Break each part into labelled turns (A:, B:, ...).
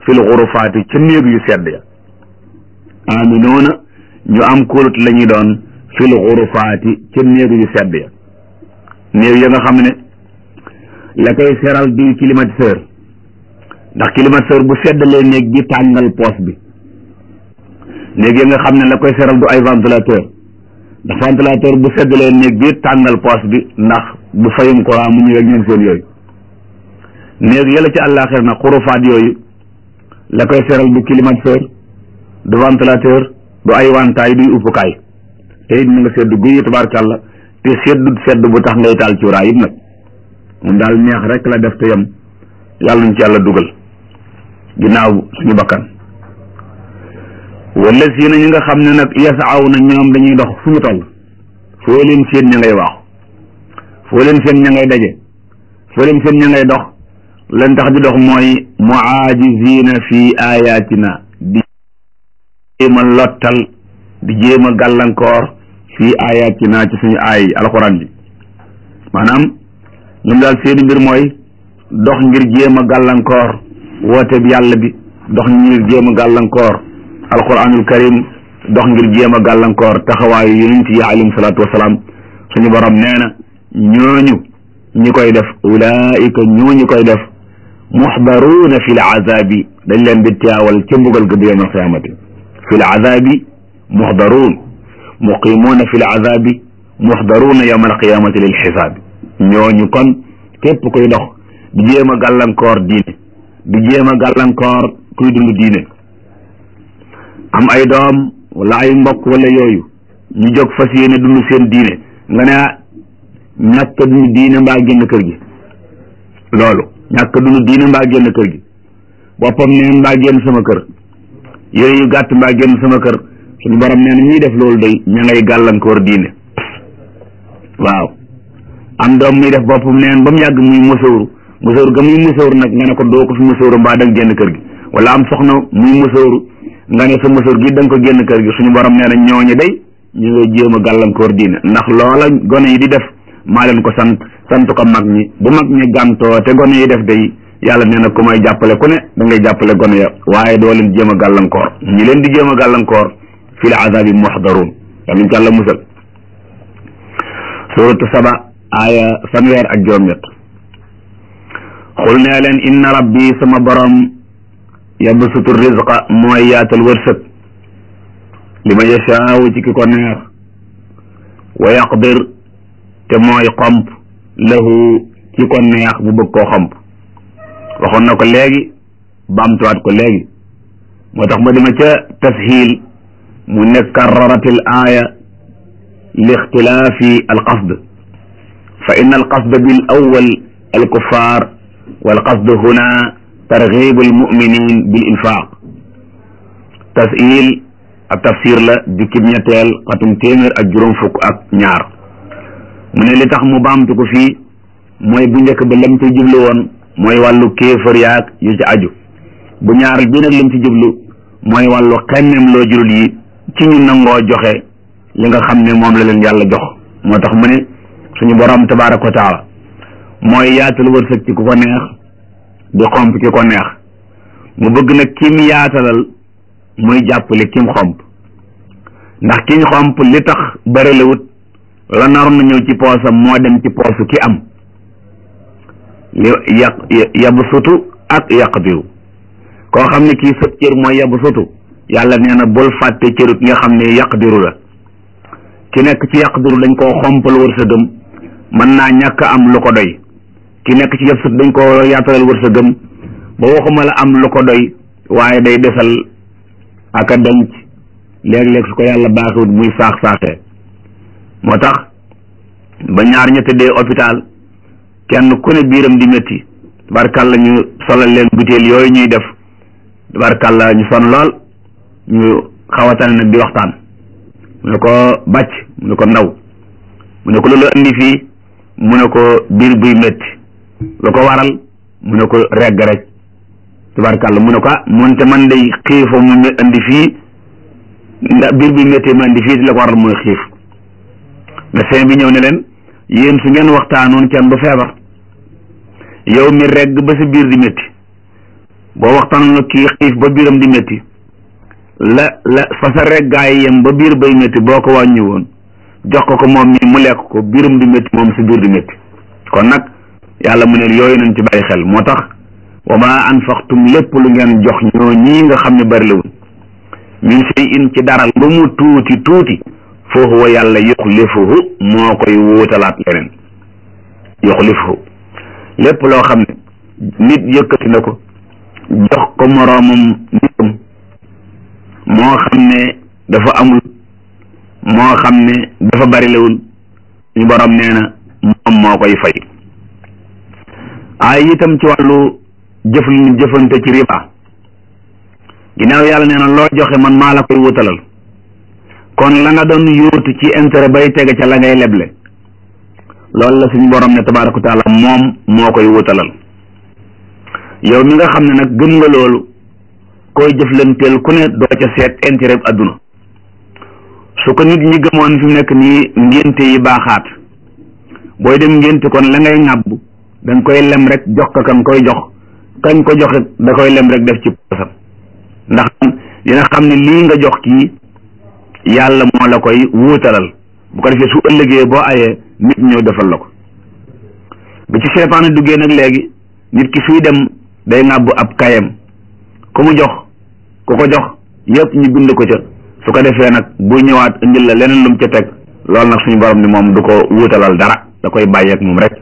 A: fil xurufaati ca néeg yu sedd ya aminoona ñu am kóolut la ñuy doon fil xurufaati ca néeg yu sedd ya néeg ya nga xam ne la koy seral di climatiseur ndax climatiseur bu seddalee néeg bi tàngal poos bi néeg ya nga xam ne la koy seral du ay ventilateur ndax ventilateur bu seddalee néeg bi tàngal poos bi ndax bu fayum courant mu ñëw ak ñoom seen yooyu néeg yàlla ci àllaaxir nag xurufaat yooyu la koy seral du climatiseur du ventilateur du ay wantaay duy uppukaay te it mu nga sedd guyi tabaarkàlla te seddut sedd bu tax ngay taal cuuraay it nag moom daal neex rek la def te yem yàlla ñu ci yàlla dugal ginnaaw suñu bakkan wala si na ñi nga xam ne nag yasaaw na ñoom dañuy dox fu ñu toll foo leen seen ña ngay waaxu foo leen seen ña ngay daje foo leen seen ña ngay dox leen tax di dox mooy muaajizina fi ayatina di jéem a lottal di jéem a gàllankoor fi ayatina ci suñu aay alxuraan bi maanaam ñoom daal seeni mbir mooy dox ngir jéem a gàllankoor woote bi yàlla bi dox ngir jéem a gàllankoor alquranul karim dox ngir jéem a gàllankoor taxawaayu yonent yi alayhim salaatu wasalaam suñu borom nee na ñooñu ñi koy def ulaika ñooñu koy def muxdaruuna fi l azabi dañ leen di teewal ca mbugal ga bu yawm alqiyamati fi l azabi muxdaruun muqimuuna fi l azabi muxdaruuna yawm alqiyamati lil xisaabi ñooñu kon képp kuy dox di jéem a gàllankoor diine di jéem a gàllankoor kuy dund diine am ay doom wala ay mbokk wala yooyu ñu jóg fas yéene dund seen diine nga ne ñàkk dund diine mbaa génn kër gi loolu ñàkk dund diine mbaa génn kër gi boppam neen mbaa génn sama kër yére yu gàtt mbaa génn sama kër suñu borom nee na ñuy def loolu day ña ngay gàllankoor diine waaw am doom muy def boppam neen ba mu yàgg muy musóoru musóoru ga muy musóoru nag nga ne ko doo ko fi musóoru mbaa danga génn kër gi wala am soxna muy musóoru nga ne sa musóor gi da nga ko génn kër gi suñu borom nee na ñooñu day ñu ngay jéem a gàllankoor diine ndax loola gone yi di def maa leen ko sant sant ko mag ñi bu mag ñi gàntoo te gone yi def day yàlla nee na ku may jàppale ku ne da ngay jàppale gone ya waaye doo leen jéem a gàllankoor ñi leen di jéem a gàllankoor fil azabi muxdaruun yàlla ñu ci yàlla musal suratu saba aaya fanweer ak juróom-ñett xul nee leen inna rabbi sama borom yabsutu rizqa mooy yaatal wërsëg li ma yashaawu ci ki ko neex wa yaqdir te mooy xomp lahu ci ko neex bu bëgg koo xomp waxoon na ko léegi baamtuwaat ko léegi moo tax ma dima ca tashiil mu ne karraratil aaya li ixtilaafi alqasd fa inna alqasd bil awwal alkuffar wal qasd huna targhib almuminin bil infaq tashiil ab tafsir la jukkib ñetteel xatum téeméer ak juróom fukk ak ñaar mu ne li tax mu baamtu ko fii mooy bu njëkk ba lam ci jublu woon mooy wàllu kéefër yaag yu ci aju bu ñaar bi nag lam ci jublu mooy wàllu xemmem loo julul yi ci ñu nangoo joxe li nga xam ne moom la leen yàlla jox moo tax mu ne suñu borom tabaaraka wa taala mooy yaatal wërsëg ci ku ko neex di xomp ki ko neex mu bëgg nag kim yaatalal muy jàppale kim xomp ndax kiñ xomp li tax bërelewut la naroon na ñëw ci poosam moo dem ci poosu ki am li yaq yabu sutu ak yaqdiru koo xam ne kii sëb cër mooy yabu sutu yàlla nee na bul fàtte cëru ki nga xam ne yaqdiru la ki nekk ci yaqdiru dañ koo xompal wërsëgam mën naa ñàkk am lu ko doy ki nekk ci yab sut dañ koo yaatalal wërsëgam ba waxuma la am lu ko doy waaye day desal ak a denc léeg-léeg su ko yàlla baaxiwut muy saax saaxee moo tax ba ñaar ña tëddee hôpital kenn ku ne biiram di métti tabarkàlla ñu solal leen butéel yooyu ñuy def tabarkàlla ñu son lool ñu xawatane nag di waxtaan mu ne ko bàcc mu ne ko ndaw mu ne ko loolu indi fii mu ne ko biir buy métti lu ko waral mu ne ko regg rek tabarkàlla mu ne ko ah moonte man day xiifo mu indi fii ndax biir buy métti ma indi fii di la ko waral mooy xiif médecin bi ñëw ne leen yéen su ngeen waxtaanoon kenn du feebar yow mi regg ba sa biir di métti boo boo waxtaan na kii xiif ba biiram di métti la la fa sa reggaay yem ba biir bay métti boo ko wàññi woon jox ko ko moom mi mu lekk ko biiram di métti moom si biir di métti kon nag yàlla mu ne yooyu nañ ci bàyyi xel moo tax wa ma anfaqtum lépp lu ngeen jox ñoo ñii nga xam ne bari lawul min shay'in ci dara lu mu tuuti tuuti fa huwa yàlla yuxlifuhu moo koy wuutalaat leneen yuxlifuhu lépp loo xam ne nit yëkkati na ko jox ko moroomam nitam moo xam ne dafa amul moo xam ne dafa bari lawul ñu borom nee na moom moo koy fay ay itam ci wàllu jëf lu ñu jëfante ci riba ginnaaw yàlla nee na loo joxe man maa la koy wutalal kon la nga doon yóotu ci intérêt bay tege ca la ngay leble loolu la suñu borom ne tabaaraka taala moom moo koy wutalal yow mi nga xam ne nag gëm nga loolu koy jëflanteel ku ne doo ca seet intérêt adduna su ko nit ñi gëmoon fi mu nekk nii ngénte yi baaxaat booy dem ngénte kon la ngay ŋàbb da nga koy lem rek jox ko kan koy jox kañ ko joxe da koy lem rek def ci posam ndax dina xam ne lii nga jox kii yàlla moo la koy wuutalal bu ko defee su ëllëgee boo ayee nit ñëw defal la ko bi ci seytaane duggee nag léegi nit ki suy dem day ŋàbb ab kayam ku mu jox ku ko jox yëpp ñu bind ko ca su ko defee nag bu ñëwaat indil la leneen lu mu ca teg loolu nag suñu borom ni moom du ko wuutalal dara da koy bàyyeek moom rek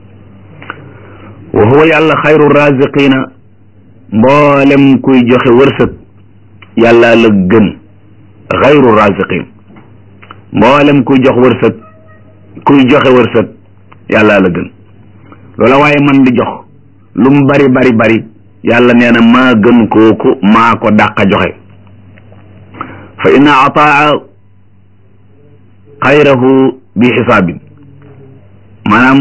A: wa huwa yàlla xayru raziqina mboolem kuy joxe wërsëg yàlla la gën xayru raziqin mboolem kuy jox wërsëg kuy joxe wërsëg yàlla la gën loola waaye man di jox lu mu bari bari bari yàlla nee na maa gën kooku maa ko dàqa joxe fa inna ataa xayrahu bi xisaabin maanaam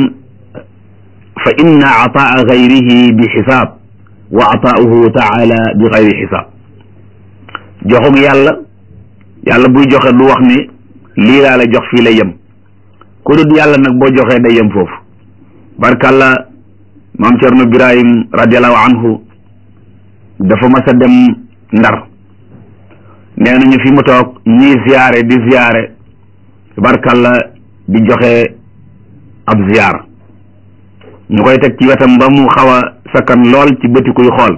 A: fa inna ataa gayrihi bi xisaab wa ataauhu taala bi gayri xisaab joxug yàlla yàlla buy joxe du wax ni lii laa la jox fii lay yem ku dul yàlla nag boo joxee day yem foofu barkàlla maam Cerno Birahim radiallahu anhu dafa mas a dem ndar nee nañu fi mu toog ñii ziyaare di ziyaare barkàlla di joxe ab ziyaar ñu koy teg ci wetam ba mu xaw a sakkan lool ci bëti kuy xool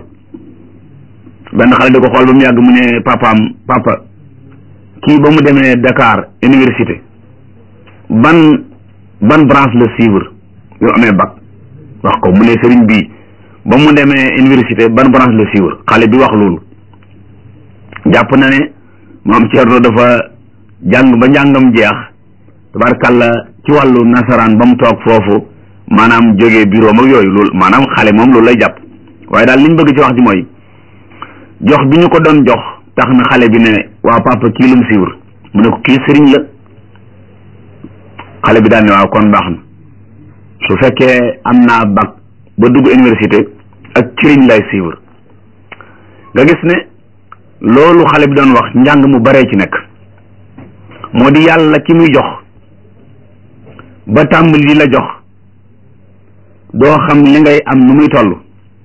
A: benn xale di ko xool ba mu yàgg mu ne papaam papa kii ba mu demee Dakar université ban ban branche la suivre yu amee bac wax ko mu ne sëriñ bii ba mu demee université ban branche la suivre xale bi wax loolu jàpp na ne moom Thierno dafa jàng ba njàngam jeex tabarkàlla ci wàllu nasaraan ba mu toog foofu maanaam jógee bureau ak yooyu loolu maanaam xale moom loolu lay jàpp waaye daal li ñu bëgg ci wax ji mooy jox bi ñu ko doon jox tax na xale bi ne waaw papa kii lu mu suivre mu ne ko kii sëriñ la xale bi daal ne waaw kon baax na su fekkee am naa bac ba dugg université ak sëriñ lay suivre nga gis ne loolu xale bi doon wax njàng mu baree ci nekk moo di yàlla ki muy jox ba tàmbali di la jox doo xam li ngay am nu muy toll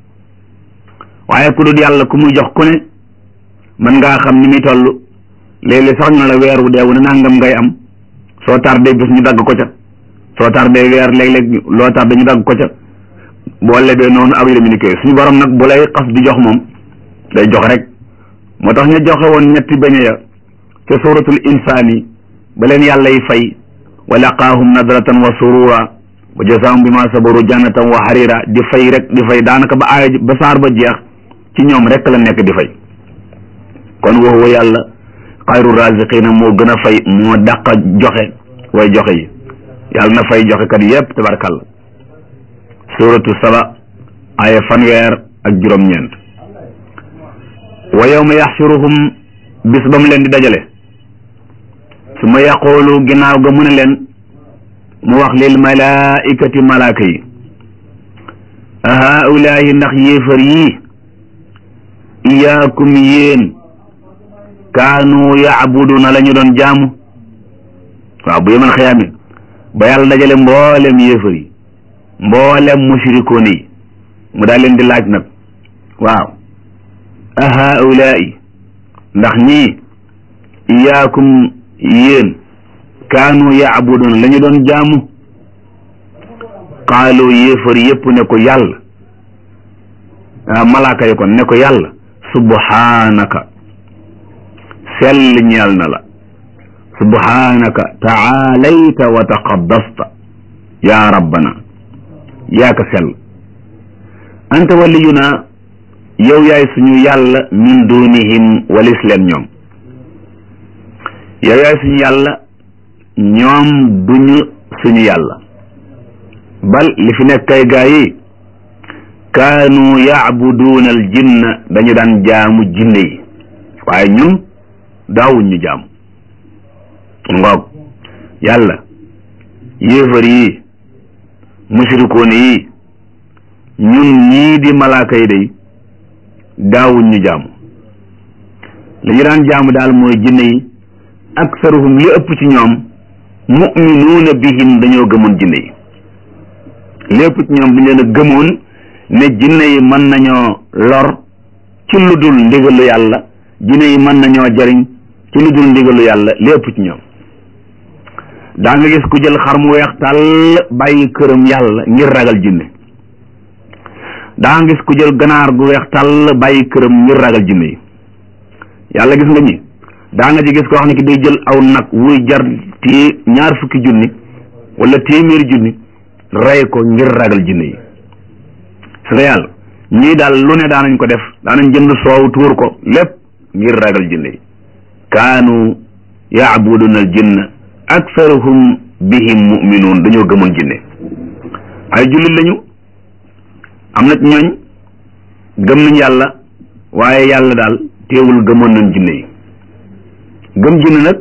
A: waaye ku dul yàlla ku muy jox ku ne mën ngaa xam ni muy toll léeg-léeg sax ñu la weer wu deewu ne nangam ngay am soo tardé bis ñu dagg ko ca soo tardé weer léeg-léeg loo tardé ñu dagg ko ca boo lebee noonu ak yu demee suñu borom nag bu lay xas di jox moom day jox rek moo tax ñu joxe woon ñetti beñe ya ca suratul insaani ba leen yàlla yi fay wa laqaahum nadratan wa surura wa jazaahum bi ma sabaru jannatan wa harira di fay rek di fay daanaka ba aaya ba saar ba jeex ci ñoom rek la nekk di fay kon wa huwa yàlla xayru raziqina moo gën a fay moo dàq joxe way joxe yi yàlla na fay joxe kat yépp tabarkàlla suratu saba aaya fanweer ak juróom-ñeent wa yawma yaxshuruhum bis ba mu leen di dajale su ma yaqoolu ginnaaw ga mu ne leen mu wax lil malaikati malaaka yi a haulaahi ndax yéefar yii iyaakum yéen kaanu yaabuduna la ñu doon jaamu waaw bu yemal xiyaame ba yàlla dajale mboolem yéefar yi mboolem mushrikoon yi mu daal leen di laaj nag waaw ahaulaai ndax ñii iyaakum yéen kaanu yaabudoon la ñu doon jaamu qaalu yéefar yépp ne ko yàlla ah malaaka yi kon ne ko yàlla subhaanaka sell ñeel na la subhaanaka taalayta wa taqaddasta yaa rabbana yaa ka sell anta waliyuna yow yaay suñu yàlla min dunihim walis leen ñoom yow yaay suñu yàlla ñoom duñu suñu yàlla bal li fi nekk kay gaa yi kaanu yaabuduuna al jinna dañu daan jaamu jinne yi waaye ñun daawuñ ñu jaamu ngoog yàlla yéefar yi mushrikoon yi ñun ñii di malaaka yi day daawuñ ñu jaamu li ñu daan jaamu daal mooy jinne yi aksaruhum li ëpp ci ñoom muminuuna bihim dañoo gëmoon jinne yi li ëpp ci ñoom bu ñu leen a gëmoon ne jinne yi mën nañoo lor ci lu dul ndigalu yàlla jinne yi mën nañoo jariñ ci lu dul ndigalu yàlla li ëpp ci ñoom daa nga gis ku jël xar mu weex tàll bàyyi këram yàlla ngir ragal jinne daa nga gis ku jël ganaar gu weex tàll bàyyi këram ngir ragal jinne yi yàlla gis nga ñi daa nga ci gis koo xam ne ki day jël aw nag wuy jar téye ñaar fukki junni wala téeméeri junni rey ko ngir ragal jinne yi su nga yàlla ñii daal lu ne daanañ ko def daanañ jënd soow tuur ko lépp ngir ragal jinne yi kaanu yaabuduna al jinna aksaruhum bihim muminuun dañoo gëmoon jinne ay jullit lañu am na ci ñooñ gëm nañ yàlla waaye yàlla daal teewul gëmoon nañ jinne yi gëm jinne nag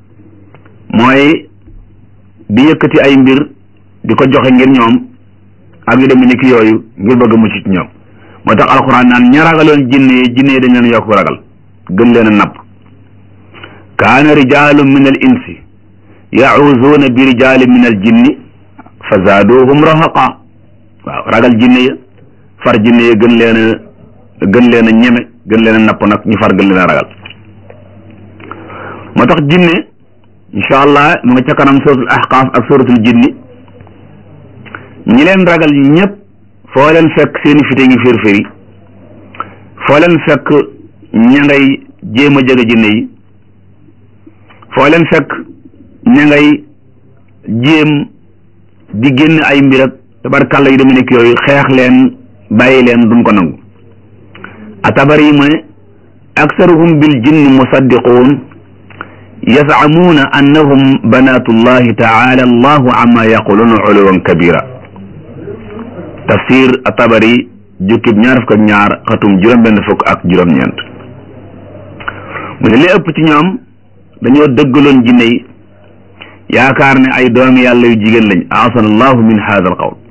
A: mooy di yëkkati ay mbir di ko joxe ngir ñoom ak yu demee ni ki yooyu ngir bëgg mucc ci ñoom moo tax alxuraan naan ña ragaloon jinne yi jinne yi dañ leen yokk ragal gën leen a napp kaana rijaalun min al insi yacuuzuuna bi rijaali min al jinni fa zaaduhum rahaqa waaw ragal jinne ya far jinne ya gën leen a gën leen a ñeme gën leen a napp nag ñu far gën leen a ragal moo tax jinne incha allah mu nga ca kanam suratul ahqaaf ak suratul jinni ñi leen ragal ñëpp foo leen fekk seeni fite ngi firfiri foo leen fekk ña ngay jéem a jege jinne yi foo leen fekk ña ngay jéem di génn ay mbir ak tabarkàlla yu demee nekk yooyu xeex leen bàyyi leen duñ ko nangu atabari mu ne aksaruhum bil jinni musaddiquun yasamuuna annahum banatullahi taala allahu amma yaquluuna uluwan kabira tafsir atabari jukkib ñaar fukk ak ñaar xatum juróom-benn fukk ak juróom-ñeent mu ne li ëpp ci ñoom dañoo dëggaloon jinne yi yaakaar ne ay doomi yàlla yu jigéen lañ aasana allahu min hada al qawl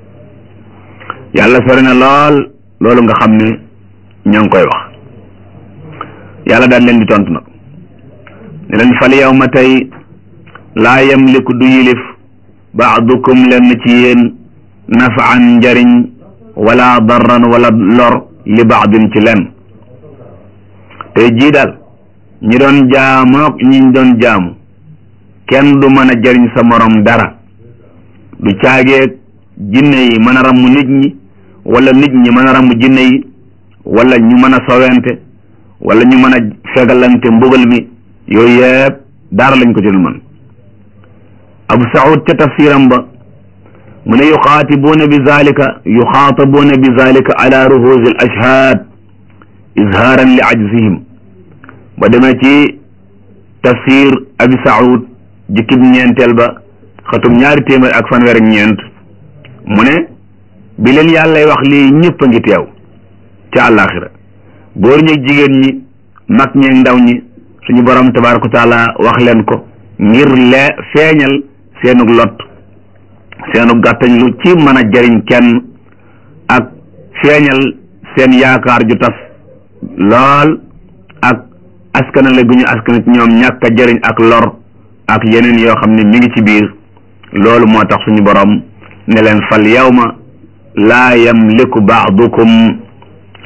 A: yàlla sori na lool loolu nga xam ne ña ngi koy wax yàlla daan leen di tontu nag ne leen fal yawma tey laa yamliku du yilif baadukum lenn ci yéen nafaan njariñ wala darran wala lor li baadin ci lenn tey jii daal ñi doon jaamook ñi doon jaamu kenn du mën a jariñ sa morom dara du caageeg jinne yi mën a ramm nit ñi wala nit ñi mën a ramm jinne yi wala ñu mën a sowente wala ñu mën a fegalante mbugal mi yooyu yëpp dara lañ ko ci dul mën abu saud ca tafsiram ba mu ne yuxaatibuuna bi zalika yuxaatabuuna bi zalika ala ruhusi al ashhaad izhaaran li ajzihim ba demee ci tafsir abi saud jikkib ñeenteel ba xatum ñaari téeméer ak fanweer ak ñeent mu ne bi leen yàllay wax lii ñëpp a ngi teew ca àllaaxira góor ñeeg jigéen ñi mag ñeeg ndaw ñi suñu borom tabaaraka wa taala wax leen ko ngir lee feeñal seenug lot seenu gàttañ lu ci mën a jariñ kenn ak feeñal seen yaakaar ju tas lool ak askanale gu ñu askana ci ñoom ñàkk a jariñ ak lor ak yeneen yoo xam ne mi ngi ci biir loolu moo tax suñu borom ne leen fal yawma laa yamliku baadukum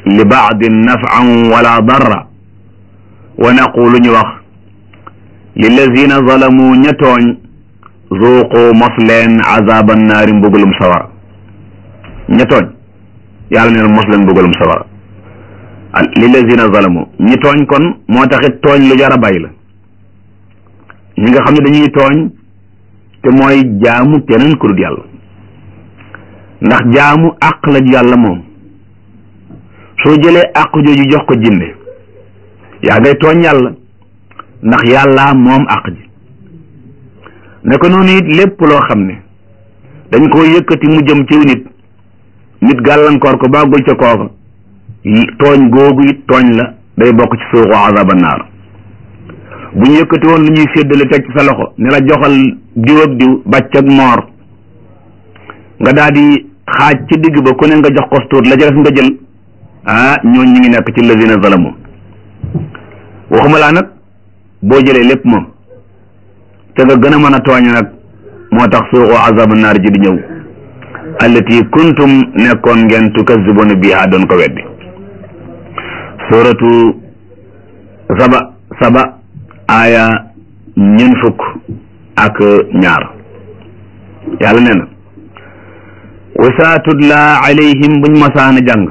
A: li baadin nafan wala darra wa naqulu ñu wax lillazina zalamu ña tooñ zuuqu mos leen azaban naari mbugalum sawara ña tooñ yàlla neen mos leen mbugalum sawara lillazina zalamu ñi tooñ kon moo taxit tooñ lu jar a bàyyi la ñi nga xam ne dañuy tooñ te mooy jaamu keneen ku dul yàlla ndax jaamu àq la yàlla moom soo jëlee àq jooju jox ko jinne yaa ngay tooñ yàlla ndax yàlla moom àq ji ne ko noonu it lépp loo xam ne dañ koo yëkkati mu jëm ci nit nit gàllankoor ko bàggul ca kooka tooñ googu it tooñ la day bokk ci suuxu azaba naar bu ñu yëkkati woon lu ñuy séddale teg ci sa loxo ne la joxal diw ak diw bàcc ak moor nga daal di xaaj ci digg ba ku ne nga jox ko tuut la jëles nga jël ah ñooñ ñu ngi nekk ci lazina zalamu waxuma laa nag boo jëlee lépp moom te nga gën a mën a tooñ nag moo tax suuxu azabu naar ji di ñëw allati kuntum nekkoon ngeen tukazzibuna biha doon ko weddi suratu saba saba aaya ñeent fukk ak ñaar yàlla nee na wasa tudla alayhim buñ masaana jàng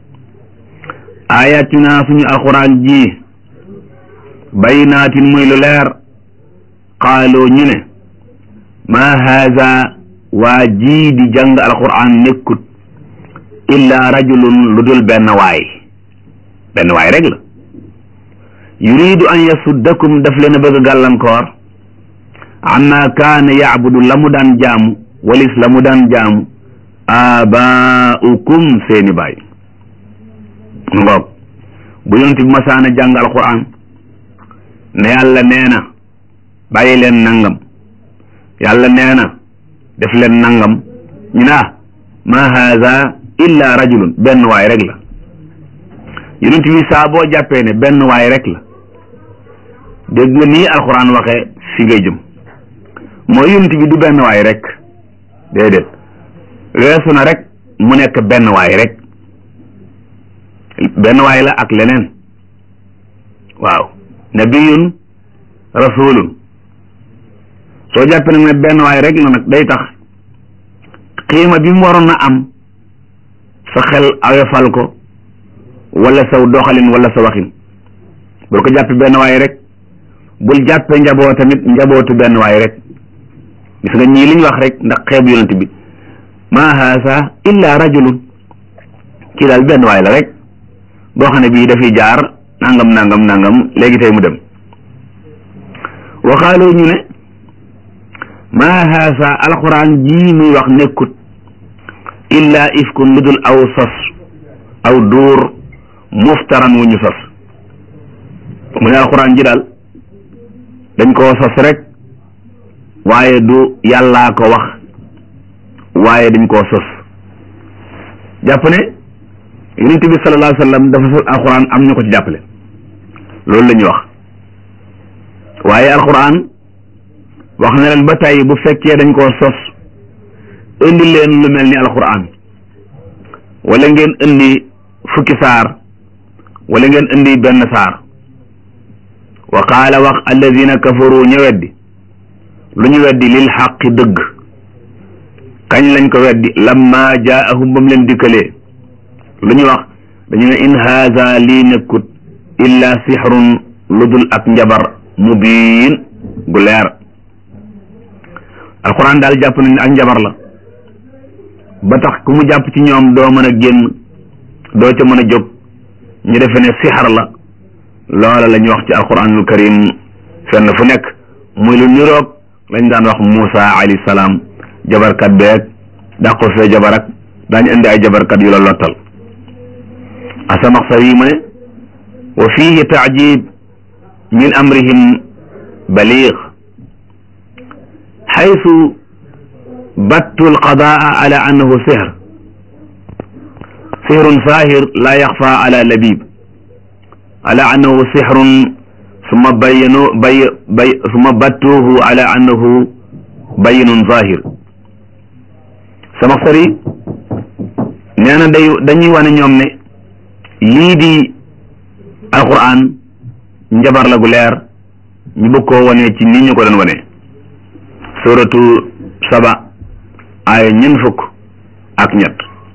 A: ayatina suñu alquran ji baynaatin muy lu leer qaaloo ñu ne ma haza waa jii di jàng alquran nekkut illa rajulun lu dul benn waay benn waay rek la yuridu an yasuddakum daf leen a bëgg gàllankoor amma kaana yaabudu la mu daan jaamu walis la mu daan jaamu abaaukum seeni baay ngoog bu yonent bi masaana jàng alquran ne yàlla nee na bàyyi leen nangam yàlla nee na def leen nangam ñu ne ma haza illa rajulun benn waay rek la yonent bi saa boo jàppee ne benn waay rek la dégg nga nii alxuraan waxee fi ngay jëm mooy yonent bi du benn waay rek déedéet weesu na rek mu nekk benn waay rek benn waay la ak leneen waaw nabiyun rasulun soo jàppee nag ne benn waay rek la nag day tax xiima bi mu waroon na am sa xel awefal ko wala saw doxalin wala sa waxin bul ko jàppe benn waay rek bul jàppe njaboo tamit njabootu benn waay rek gis nga ñii liñ wax rek ndax xeebu yonent bi ma haasa illa rajulun kii daal benn waay la rek boo xam ne bii dafiy jaar nangam nangam nangam léegi tey mu dem waxaaloo ñu ne ma haasa alquran jii muy wax nekkut illa ifkun lu dul aw sos aw duur muftaran wu ñu sos mu ne alquran ji daal dañ koo sos rek waaye du yàllaa ko wax waaye dañ koo sos jàpp ne yonent bi sallallahu alayhi wa sallam dafa sos alquran am ñu ko ci jàppale loolu la ñuy wax waaye alquran wax na leen ba tey bu fekkee dañ koo sos indi leen lu mel ni alquran wala ngeen indi fukki saar wala ngeen indi benn saar wa qaala wax alladina kafaru ñu weddi lu ñu weddi lil xaqi dëgg kañ lañ ko weddi lamma jaahum ba mu leen dikkalee lu ñu wax dañu ne in haza lii nekkut illa sixrun lu dul ak njabar mubiin gu leer alquran daal jàpp nañ ne ak njabar la ba tax ku mu jàpp ci ñoom doo mën a génn doo ca mën a jóg ñu defe ne sixar la loola la ñuy wax ci alquranul karim fenn fu nekk muy lu niroog lañ daan wax Muusa alayhi salaam jabarkat beeg dàqo fee jabar ak daañu indi ay jabarkat yu la lottal asamaxsar yi mu ne wa fihi taajib min amrihim baliig xaysu battu alqadaa ala annahu sihr sihrun saahir laa yaxfa ala labib ala annahu sihrun summa bayyanu bay bay summa battuhu ala annahu bayyinun zahir sama xari nee na day dañuy wane ñoom ne lii di alquran njabar la gu leer ñu bëgg koo wane ci ni ñu ko doon wane suratu saba aaya ñeent fukk ak ñett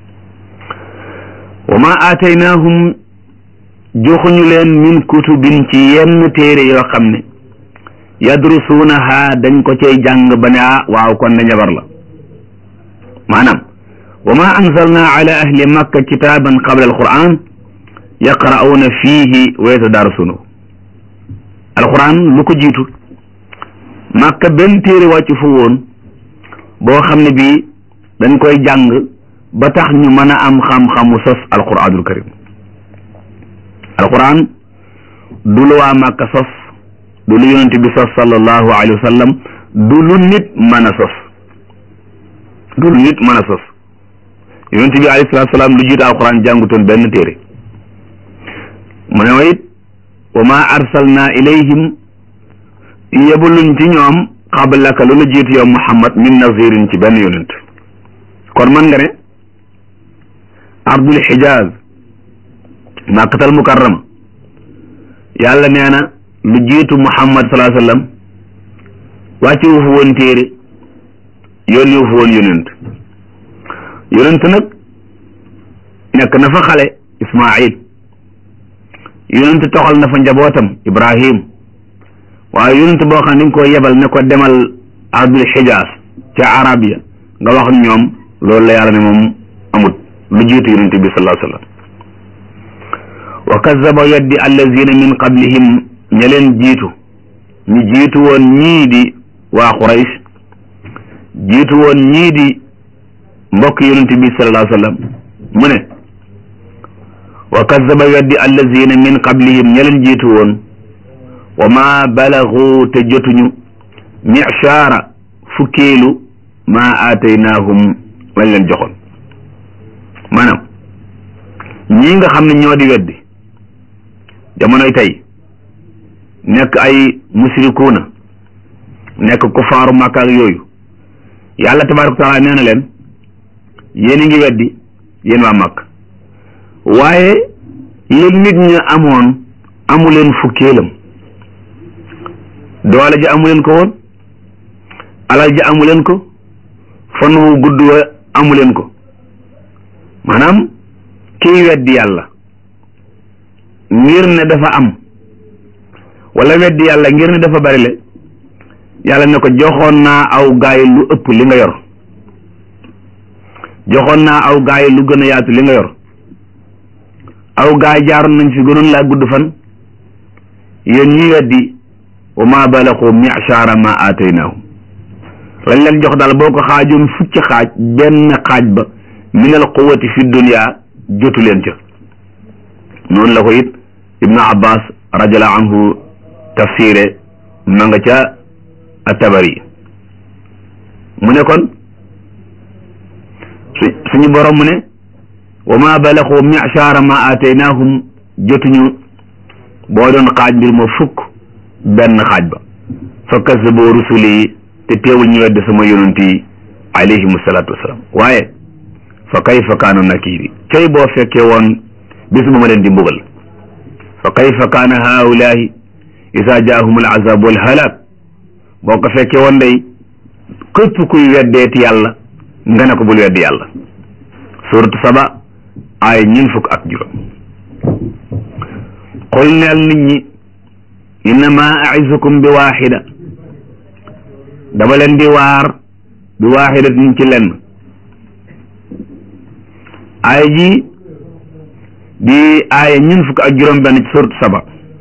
A: wa ma aataynaahum joxuñu leen min kutubin ci yenn téere yoo xam ne yadrusuunaha dañ ko cay jàng ba ne ah waaw kon na njabar la maanaam wa ma anzalna ala ahli makka kitaaban qabla alquran yaqra'uuna fiihi wa yatadarasuunahu alquran lu ko jiitu makka benn téere wàcc fu woon boo xam ne bii dañ koy jàng ba tax ñu mën a am xam-xamu sos alquranul karim alquran du lu waa makka sos du lu yonent bi sos sallallahu alayhi wa sallam du lu nit mën a sos du lu nit mën a sos yonent bi alayhi salaatu salaam lu jiitu alquran jàngutoon benn téere mu ne wa it wa ma arsalna ilayhim yebuluñ ci ñoom xablaka lu la jiitu yow muhammad min nazirin ci benn yonent kon man nga ne ardul xijaaz makkatal mukarrama yàlla nee na lu jiitu muhammad salaa sallam wàcce wu fa woon téere yónni wu fa woon yonent yonent nag nekk na fa xale ismail yonent toxal na fa njabootam ibrahim waaye yonent boo xam ne dañ ko yebal ne ko demal ardul xijaas ca arabia nga wax ak ñoom loolu la yàlla ne moom amut lu jiitu yonent bi sallallahu alayhi wa sallam wa kazaba yaddi allazina min qablihim ña leen jiitu ñu jiitu woon ñii di waa Quraysh jiitu woon ñii di mbokk yonent bi sallallahu alayhi wa sallam mu ne wa kazaba yaddi allazina min qablihim ña leen jiitu woon wa ma balagu te jotuñu michaara fukkeelu ma aataynaahum lañ leen joxoon maanaam ñii nga xam ne ñoo di weddi jamonoy tey nekk ay musrikuuna nekk kufaaru Makka ak yooyu yàlla tabaaraka taala nee na leen yéen a ngi weddi yéen waa Makka waaye lu nit ña amoon amu leen fukkeelam doole ji amu leen ko woon alal ji amu leen ko fan wu gudd wa amu leen ko maanaam kiy weddi yàlla ngir ne dafa am wala weddi yàlla ngir ne dafa bari le yàlla ne ko joxoon naa aw gaay lu ëpp li nga yor joxoon naa aw gaay lu gën a yaatu li nga yor aw gaay jaaroon nañ fi gënoon laa gudd fan yéen ñi weddi wa ma balaxu mi'shara ma aataynaahum lañ leen jox daal boo ko xaajoon fukki xaaj benn xaaj ba min al quwati fi dunya jotu leen ca noonu la ko it ibnu abbas radiallahu anhu tafsire ma nga ca atabari mu ne kon su suñu borom mu ne wa ma balaxu mi'shara ma aataynaahum jotuñu boo doon xaaj mbir ma fukk benn xaaj ba fa kazzaboo rusuli yi te teewul ñu wedd sama yonent yi alayhimu salaatu wasalaam waaye fa kayfa kaana nakiiri cay boo fekkee woon bis bu ma leen di mbugal fa kayfa kaana haulaahi isa jaahum al azab wal halak boo ko fekkee woon day képp kuy weddeeti yàlla nga ne ko bul weddi yàlla suratu saba ay ñin fukk ak juróom qul neel nit ñi innama aizukum bi waaxida dama leen di waar bi waaxidatin ci lenn aaya ji di aaya ñun fukk ak juróom benn ci suratu saba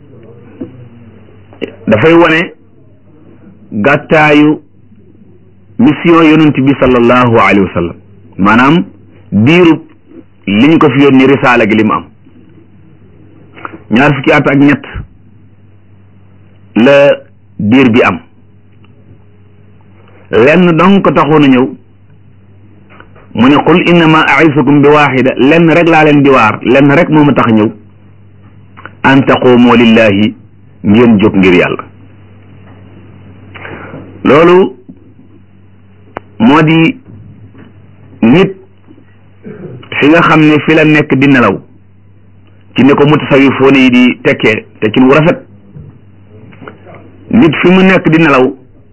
A: dafay wone gàttaayu mission yonent bi sallallahu alayhi wa sallam maanaam diirub liñ ko fi yónni risaala gi li mu am ñaar fukki at ak ñett la diir bi am lenn donc ko taxoon a ñëw mu ne qul innama aisukum bi waaxida lenn rek laa leen di waar lenn rek moo ma tax ñëw an taquumu lillahi ngeen jóg ngir yàlla loolu moo di nit fi nga xam ne fi la nekk di nelaw ci ni ko mutasawifoon yi di tekkee tekkin wu rafet nit fi mu nekk di nelaw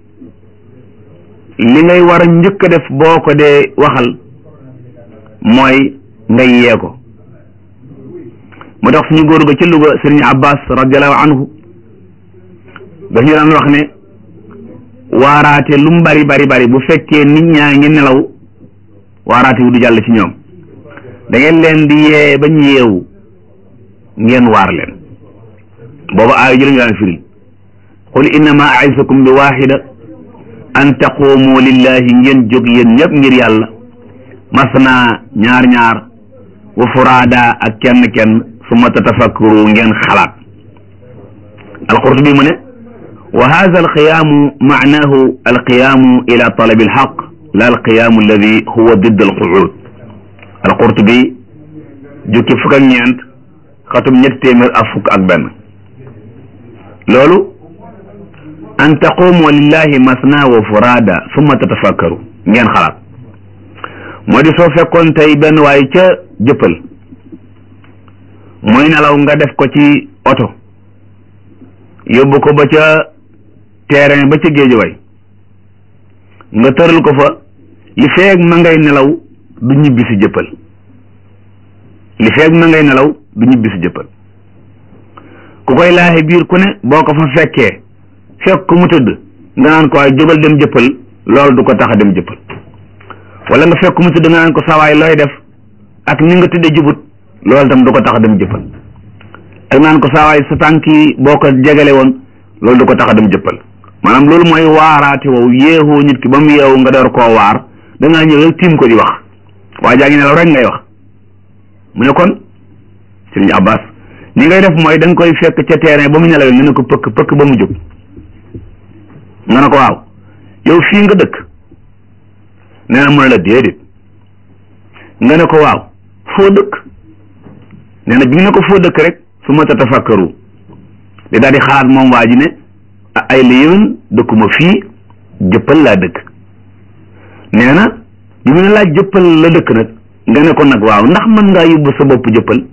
A: li ngay war a njëkk a def boo ko dee waxal mooy nga yee ko moo tax suñu góor ga ci Louga sëriñ Abbas radiallahu anhu daf ñu daan wax ne waaraate lu mu bari bari bari bu fekkee nit ñaa ngi nelaw waaraate wu du jàll ci ñoom da ngeen leen di yee ba ñu yeewu ngeen waar leen booba aaya ji la ñu daan firi qul innama aisakum bi waxida an taqumu lillahi ngeen jóg yéen ñëpp ngir yàlla masna ñaar ñaar wa furaada ak kenn kenn summa tatafakkaru ngeen xalaat alqurtubi mu ne wa hada alqiyaamu maanahu alqiyaamu ila talabi alxaq la alqiyaamu alladi huwa didd alquud alqurtubi jukki fukk ak ñeent xatum ñetti téeméer ak fukk ak benn loolu an taqumu lillahi masna wa furaada summa tatafakkaru ngeen xalaat moo di soo fekkoon tey benn waay ca jëppal muy nelaw nga def ko ci oto yóbbu ko ba ca terrain ba ca géej way nga tëral ko fa li feeg ma ngay nelaw du ñibbi si jëppal li feeg ma ngay nelaw du ñibbi si jëppal ku koy laaxe biir ku ne boo ko fa fekkee fekk ku mu tëdd nga naan ko waaye jógal dem jëppal loolu du ko tax a dem jëppal wala nga fekk ku mu tëdd nga naan ko sawaay looy def ak ni nga tëddee jubut loolu tam du ko tax a dem jëppal ak naan ko saawaay sa tànk yi boo ko jegale woon loolu du ko tax a dem jëppal maanaam loolu mooy waaraate wow yeexoo nit ki ba mu yeewu nga door koo waar da ngaa ñëw rek tiim ko di wax waa jaa ngi nelaw rek ngay wax mu ne kon sëriñ Abbas ni ngay def mooy da nga koy fekk ca terrain ba mu nelawee nga ne ko pëkk pëkk ba mu jóg nga ne ko waaw yow fii nga dëkk nee na mu ne la déedéet nga ne ko waaw foo dëkk nee na bi nga ne ko foo dëkk rek su ma tatafakkaru di daal di xalaat moom waa ji ne ay la yéwén dëkkuma fii jëppal laa dëkk nee na bi mu ne laaj jëppal la dëkk nag nga ne ko nag waaw ndax mën ngaa yóbbu sa bopp jëppal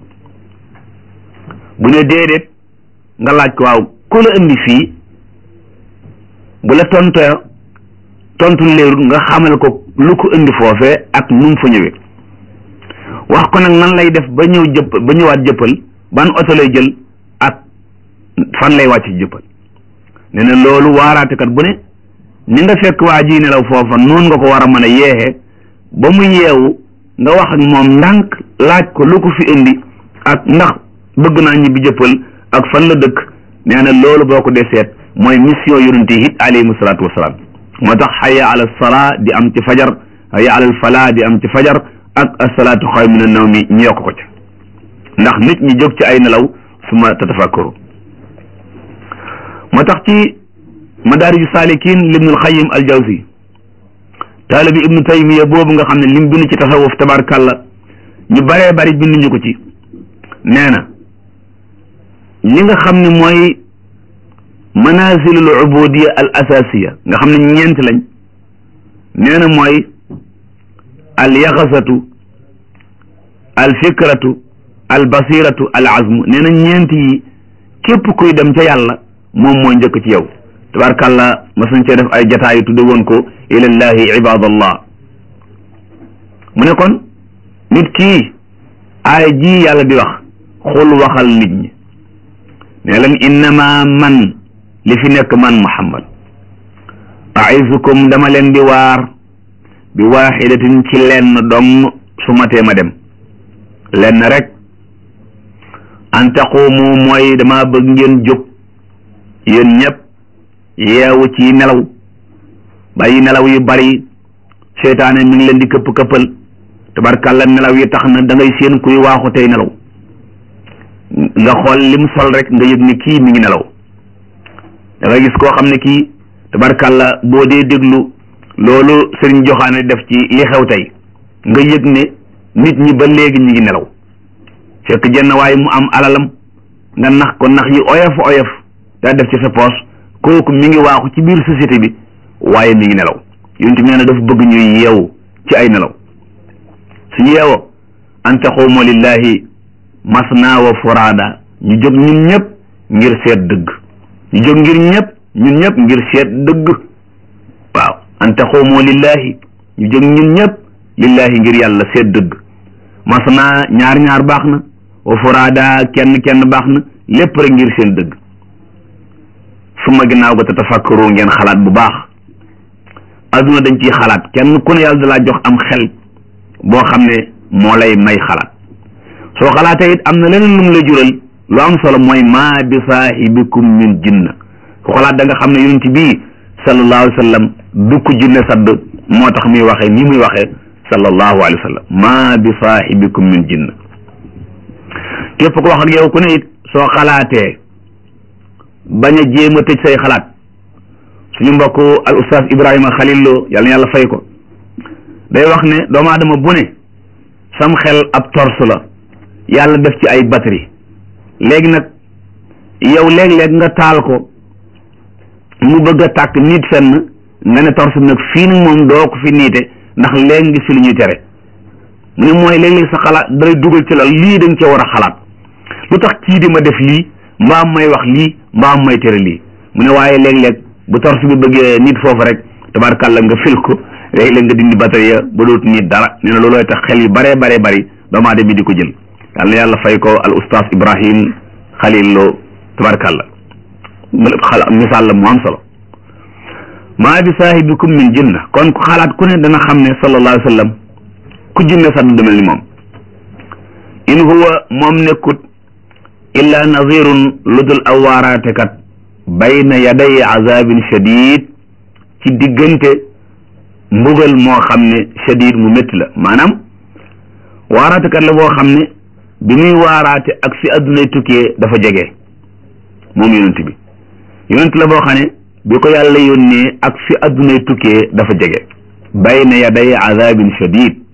A: bu ne déedéet nga laaj ko waaw ku la indi fii bu la tontoo tontu leerul nga xamal ko lu ko indi foofee ak nu mu fa ñëwee wax ko nag nan lay def ba ñëw jëpp ba ñëwaat jëppal ban oto lay jël ak fan lay wàcc ci jëppal nee na loolu waaraatekat bu ne ni nga fekk waa ji nelaw foofa noonu nga ko war a mën a yeexee ba mu yeewu nga wax ak moom ndànk laaj ko lu ko fi indi ak ndax bëgg naa ñibbi jëppal ak fan la dëkk nee na loolu boo ko dee seet mooy mission yonente yi it alayhimu salaatu wasalaam moo tax xaya ala salaa di am ci fajar xaya ala falaa di am ci fajar ak asalaatu xaw min naw mi ñu yokk ko ca ndax nit ñi jóg ci ay nelaw suma tatafakkaru moo tax ci madaariju saalikin libnul xayim al jawzi taalibi ibnu taymiya boobu nga xam ne lim bind ci tasawuf tabarkàlla ñu baree bari binduñu ko ci nee na li nga xam ne mooy manazilul ubudiya al asasiya nga xam ne ñeent lañ nee na mooy al yaxasatu al fikratu al basiratu al azmu nee na ñeent yi képp kuy dem ca yàlla moom mooy njëkk ci yow tabarkàlla mas nañ cee def ay jataayu tudde woon ko ilallahi ibadallah mu ne kon nit kii aay ji yàlla di wax xul waxal nit ñi ne leen innama man li fi nekk man muhammad aisukum dama leen di waar bi waaxidatin ci lenn dong su matee ma dem lenn rek an taqumu mooy dama bëgg ngeen jóg yéen ñëpp yeewu ci nelaw bàyyi nelaw yu bari seytaane mi ngi leen di këpp këppal tabarkàlla nelaw yi tax na da ngay seen kuy waaxu tey nelaw nga xool lim sol rek nga yëg ni kii mi ngi nelaw da ngay gis koo xam ne kii tabarkàlla boo dee déglu loolu sëriñ joxaane def ci li xew tey nga yëg ne nit ñi ba léegi ñi ngi nelaw fekk jenn waaye mu am alalam nga nax ko nax yi oyof oyof daa def ci sa poos kooku mi ngi waaxu ci biir société bi waaye mi ngi nelaw yonent bi nee na dafa bëgg ñuy yeewu ci ay nelaw suñu yeewoo an taqumu lillahi masna wa furaada ñu jóg ñun ñëpp ngir seet dëgg ñu jóg ngir ñëpp ñun ñëpp ngir seet dëgg waaw an taquumu lillahi ñu jóg ñun ñëpp lillahi ngir yàlla seet dëgg masna ñaar ñaar baax na wa furaada kenn kenn baax na lépp rek ngir seen dëgg suma ginnaaw ga te tafakkaru ngeen xalaat bu baax adduna dañ ciy xalaat kenn ku ne yàlla dalaa jox am xel boo xam ne moo lay may xalaat soo xalaatee it am na leneen lu mu lay jural lu am solo mooy maa bi saahibikum min jinna ku xalaat da nga xam ne yonent bii sallallahu alayhi wa sallam du ko jinne sadd moo tax muy waxee ni muy waxee sallallahu alayhi wa sallam maa bi saahibikum min jinna képp ko wax ak yow ku ne it soo xalaatee bañ a jéem a tëj say xalaat suñu mbokk al ustaas Ibrahima Khalil Lo yàlla na yàlla fay ko day wax ne doomu aadama bu ne sam xel ab torse la yàlla def ci ay batterie léegi nag yow léeg-léeg nga taal ko mu bëgg a tàkk nit fenn nga ne torse nag fii nag moom doo ko fi niite ndax léegi ngi fi lu ñuy tere mu ne mooy léeg-léeg sa xalaat dalay dugal ci la lii dañ ca war a xalaat lu tax kii di ma def lii mbaam may wax lii mbaam may tere lii mu ne waaye léeg-léeg bu torse bi bëggee nit foofu rek tabarkàlla nga fil ko léeg-léeg nga dindi batterie ya ba dootu nit dara nee na loolooy tax xel yu baree baree bari doomu aadama bi di ko jël yàlla na yàlla fay ko al ustaas Ibrahim Khalil Lo tabarkàlla xala misaal la mu am solo maa bi saahibikum min jinna kon ku xalaat ku ne dana xam ne sallallahu alayhi wa sallam ku jinne sax du mel ni moom in huwa moom nekkut illa nazirun lu dul aw waaraatekat bayna yaday azabin shadid ci diggante mbugal moo xam ne shadid mu métti la maanaam waaraatekat la boo xam ne bi muy waaraate ak fi addunay tukkee dafa jege moom yonent bi yonent la boo xam ne bi ko yàlla yónnee ak fi addunay tukkee dafa jege bayna yaday azabin shadid